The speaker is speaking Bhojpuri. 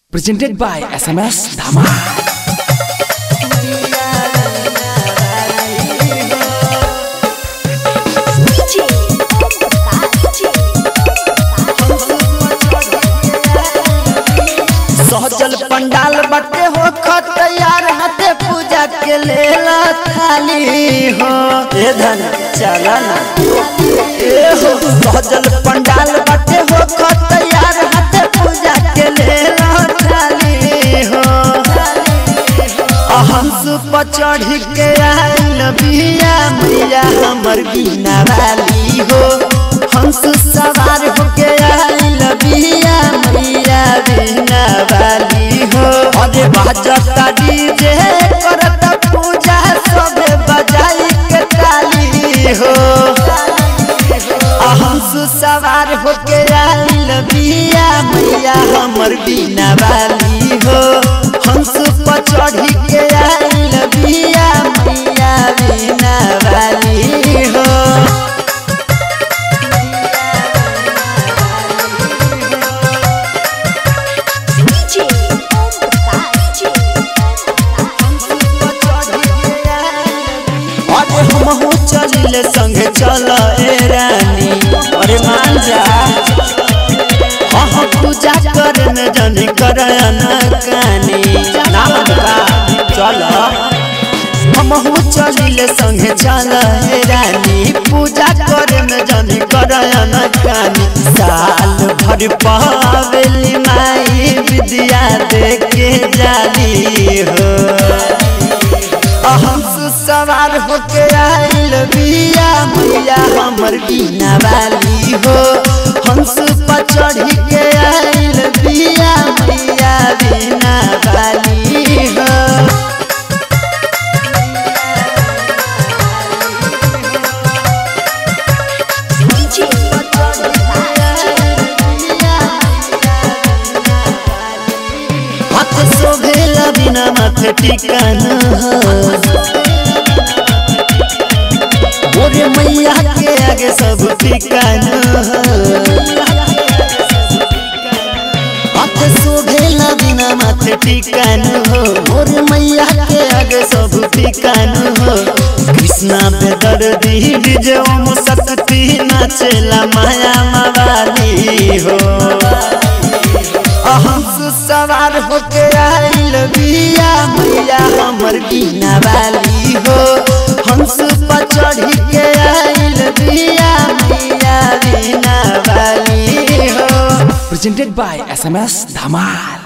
Presented by SMS Dhama. Saizal पंडाल बटे हो तैयार हते पूजा के लेला थाली हो ए धन चला ना ए हो सहजल पंडाल बटे हो तैयार हते पूजा के लेला थाली हो हंस पर चढ़ के आइल बिया मैया हमर बिना वाली हो हंस सवार होके आइल बिया मैया बिना वाली हो अरे बाजता डीजे करत पूजा सबे बजाई के ताली हो हंस सवार होके आइल बिया मैया हमर बिना वाली हो हंस पर चढ़ी के आइल बिया मैया बिना वाली हो अरे हमहू चलिले संगे चल ए रानी अरे मान जा हाँ पूजा करे में जनी कर कानी नाम बता चल हमहू चलिले संगे चल ए रानी पूजा करे में जनी कर कानी साल भर पावेली माई विद्या देके जाली हो हंस सवार होके आइल बिया मैया हमर बिना वाली हो हंस पर चढ़ी के आइल बिया मैया बिना वाली हो हाथ शोभेला बिना माथे टिकान मोरे मैया के आगे सब टिकान हाथ शोभेला बिना माथे टिकान हो मोरे मैया के आगे सब टिकान हो कृष्णा पे दर्दी डीजे ओम शक्ति नाचेला माया मवाली हो हंस सवार होके आइल बिया मैया हमर बिना वाली हो हंस पर चढ़ी के आइल बिया मैया बिना वाली हो Presented by SMS Dhamal.